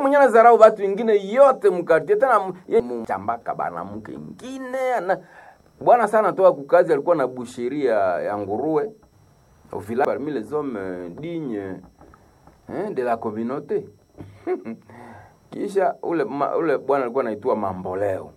mwenye anazarau watu wengine yote mkartie tena chambaka bana mke ingine ana bwana sana toa kukazi alikuwa na busheria ya nguruwe au village parmi les hommes dignes hein, de la communauté kisha ule ma, ule bwana alikuwa anaitwa mamboleo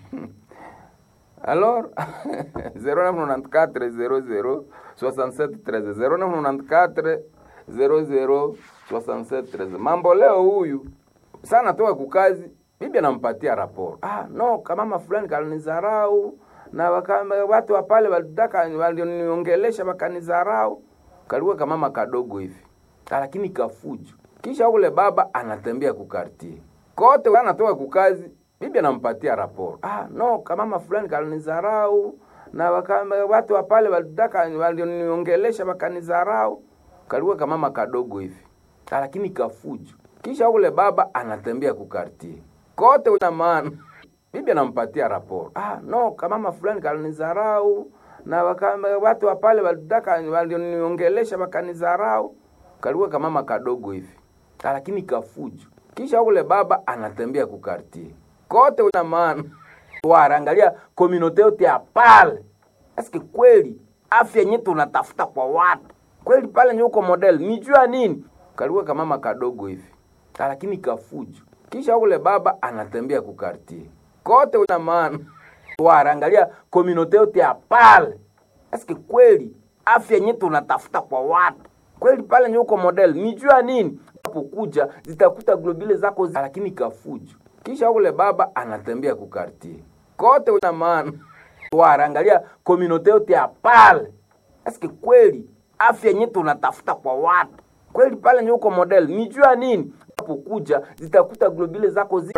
alors 0994 00 67 13 0994 00 67 13 mamboleo huyu sana toka kukazi bibi anampatia raporo ah no kamama fulani kalinizarau na waka, watu wa pale walitaka walioniongelesha wakanizarau kalikuwa kamama kadogo hivi lakini kafujo kisha ule baba anatembea kukartie kote anatoka kukazi bibi anampatia raporo ah no kamama fulani kalinizarau na waka, watu wa pale walitaka walioniongelesha wakanizarau kalikuwa kamama kadogo hivi lakini kafujo kisha ule baba anatembea kukartie kote na maana bibi anampatia raporo ah no kamama fulani kalinizarau na waka, watu wa pale walitaka walioniongelesha wakanizarau kalikuwa kamama kadogo hivi lakini kafujo kisha ule baba anatembea kukartie kote na maana warangalia komunote yote ya pale eske kweli afya yenyewe tunatafuta kwa watu kweli pale nye uko model nijua nini kalikuwa kamama kadogo hivi lakini kafujo kisha ule baba anatembea kukartie kote na maana warangalia komunote yote ya pale eske kweli afya yenyewe tunatafuta kwa watu kweli pale nye uko model nijua nini kuja zitakuta globile zako zi... lakini kafujo kisha ule baba anatembea kukartie kote na maana warangalia komunote yote ya pale eske kweli afya yenyewe tunatafuta kwa watu kweli pale nye uko model nijua nini kuja zitakuta globile zako zi...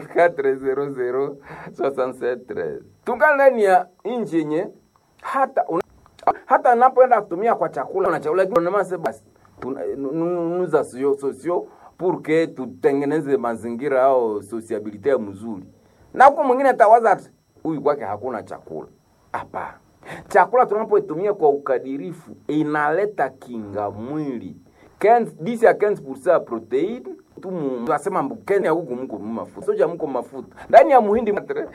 9400 tungali ndani ya nchi yenye hata una... hata napoenda kutumia kwa chakula na chakula lakini basi nous associons sociaux pour que tutengeneze mazingira au sociabilite mzuri na huko mwingine atawaza ati huyu kwake hakuna chakula hapana chakula tunapoitumia kwa ukadirifu inaleta kinga mwili 10 ya 15% ya protein tunasema Kenya huku mko mafuta soja mko mafuta ndani ya muhindi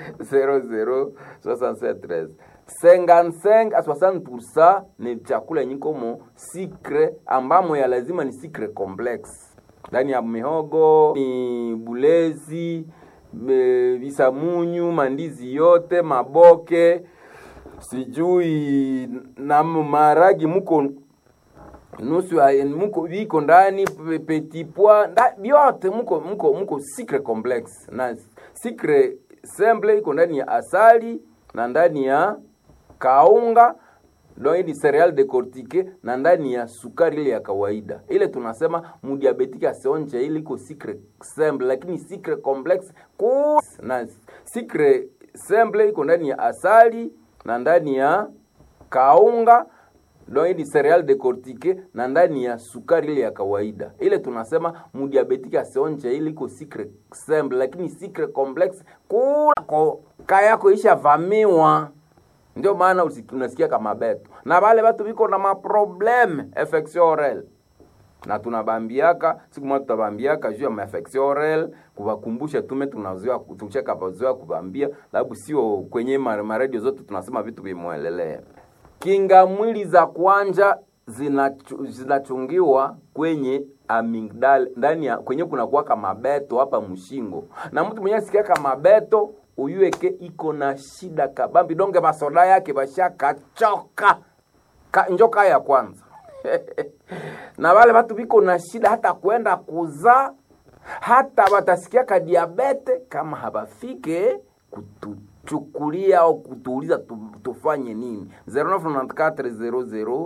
00 55 a 60% ni chakula yenye komo sikre ambamo ya lazima ni sikre complex ndani ya mihogo ni bulezi visamunyu mandizi yote maboke sijui na maragi muko nusu muko viko ndani petit pois vyote muko muko muko secret complex na secret simple iko ndani ya asali na ndani ya kaunga donc ni cereal decortique na ndani ya sukari ile ya kawaida ile tunasema mudiabetike asionje ile iko secret simple lakini secret complex ku na secret simple iko ndani ya asali na ndani ya kaunga donc ni cereal decortique na ndani ya sukari ile ya kawaida ile tunasema mudiabetike asionje ile iko secret simple lakini secret complex kula kaya yako ishavamiwa ndio maana unasikia kama beto na wale watu viko na maprobleme infection orale na tunabambiaka siku moja tutabambiaka juu ya infection orale kuwakumbusha tume tunazoea tucheka bazoea kubambia labu sio kwenye maredio zote tunasema vitu vimwelelea kinga mwili za kwanja zinachungiwa kwenye amigdala ndani ya kwenye kuna kuwaka mabeto hapa mshingo na mtu mwenye asikiaka mabeto uyueke iko na shida kabambi donge masoda yake bashakachoka ka, njoka ya kwanza na wale watu biko na shida hata kwenda kuzaa hata watasikia ka diabete kama habafike kutuchukulia au kutuuliza tu, tufanye nini 0994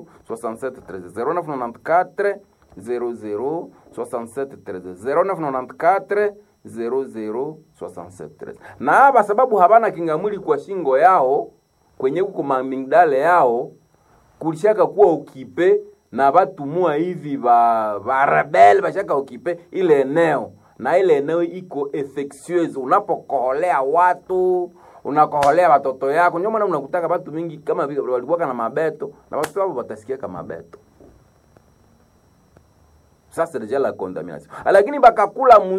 0994 00 0994 0067 na hapa sababu habana kingamwili kwa shingo yao kwenye kuko mamingdale yao kulishaka kuwa ukipe na batumua hivi ba barebel bashaka ukipe ile eneo na ile eneo iko infectieuse unapokoholea watu unakoholea watoto yako ndio maana unakutaka watu mingi kama vile walikuwa na mabeto na watu wao watasikia kama beto sasa deja la contamination lakini bakakula